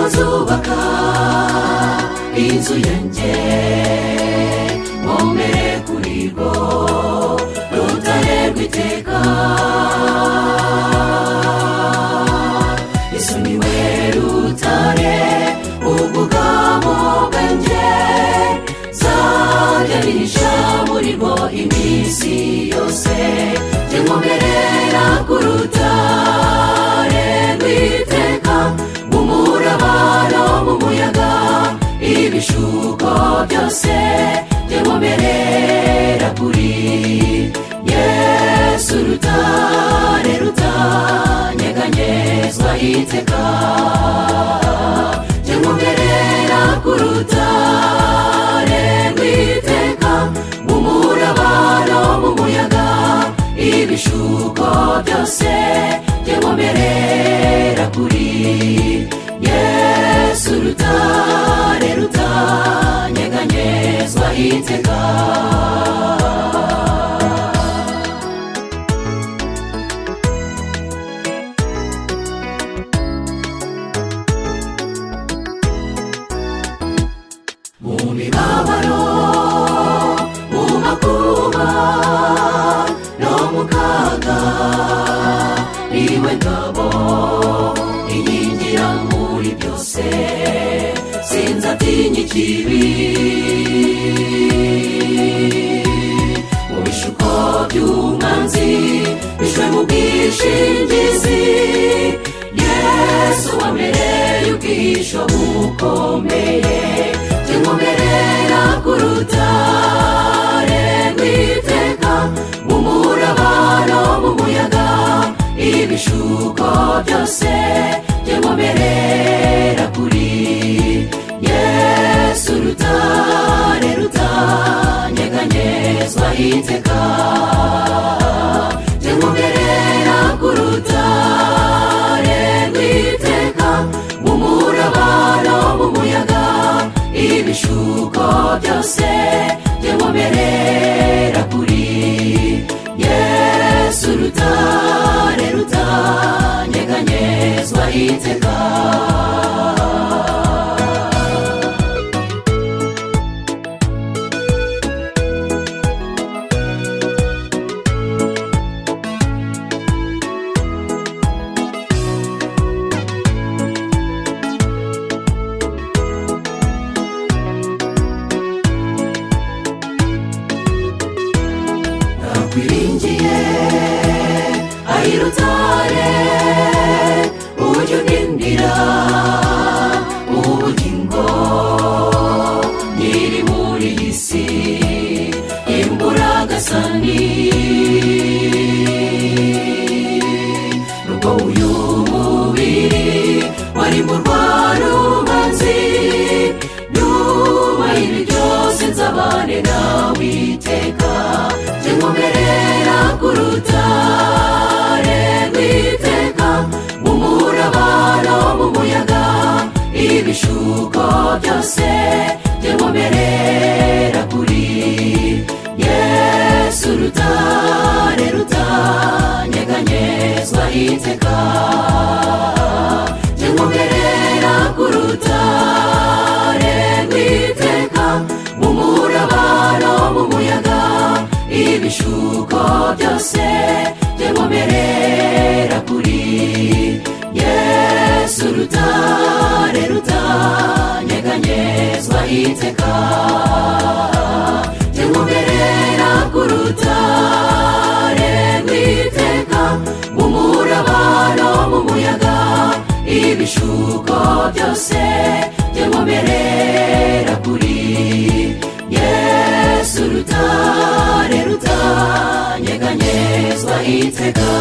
azubaka inzu yanjye mwomere kuri rwo rutare rw'iteka yesu niwe rutare ubwugamo bwanjye nzajya nihisha muri bo iminsi yose jye nkomerera ku rutare rw'iteka mu murabano mu muyaga ibishuko byose jye nkomerera kuri yesu rutare rutanyeganyezwa iteka jye nkomerera ku rutare rw'iteka mu murabano mu muyaga ibishuko byose jye nkomerera kuri yesu rutare rutanyeganyezwa iteka mu mibabaro mu makuba no mu kaga niwe ngabo inkingira muri byose sinzatinya ikibi mu bishuko by'umwanzi bishwe mu bwishingizi yesu wa mbere y'ubwisho bukomeye jye nkomerera ku rutare rw'iteka mu murabano mu muyaga ibishuko byose jye nkomerera kuri yesu rutare rutanyeganyezwa iteka jye nkomerera ku rutare rw'iteka mu murabano mu muyaga ibishuko byose jye nkomerera kuri yesu rutare rutanyeganyezwa iteka nakwiringiye ayirutare ujye undindira ubugingo nyiri muri iyi si imburagasani nubwo uyu mubiri wari mu rwarubanzi nyuma y'ibi byose nzabane nawe iteka jye nkomerera ku rutare rw'iteka mu murabano mu muyaga ibishuko byose jye nkomerera kuri yesu rutare rutanyeganyezwa iteka jye nkomerera ku rutare rw'iteka mu murabano mu muyaga ibishuko byose jye nkomerera kuri yesu rutare rutanyeganyezwa iteka jye nkomerera ku rutare rw'iteka mu murabano mu muyaga ibishuko byose jye nkomerera kuri yesu rutare rutanyeganyezwa iteka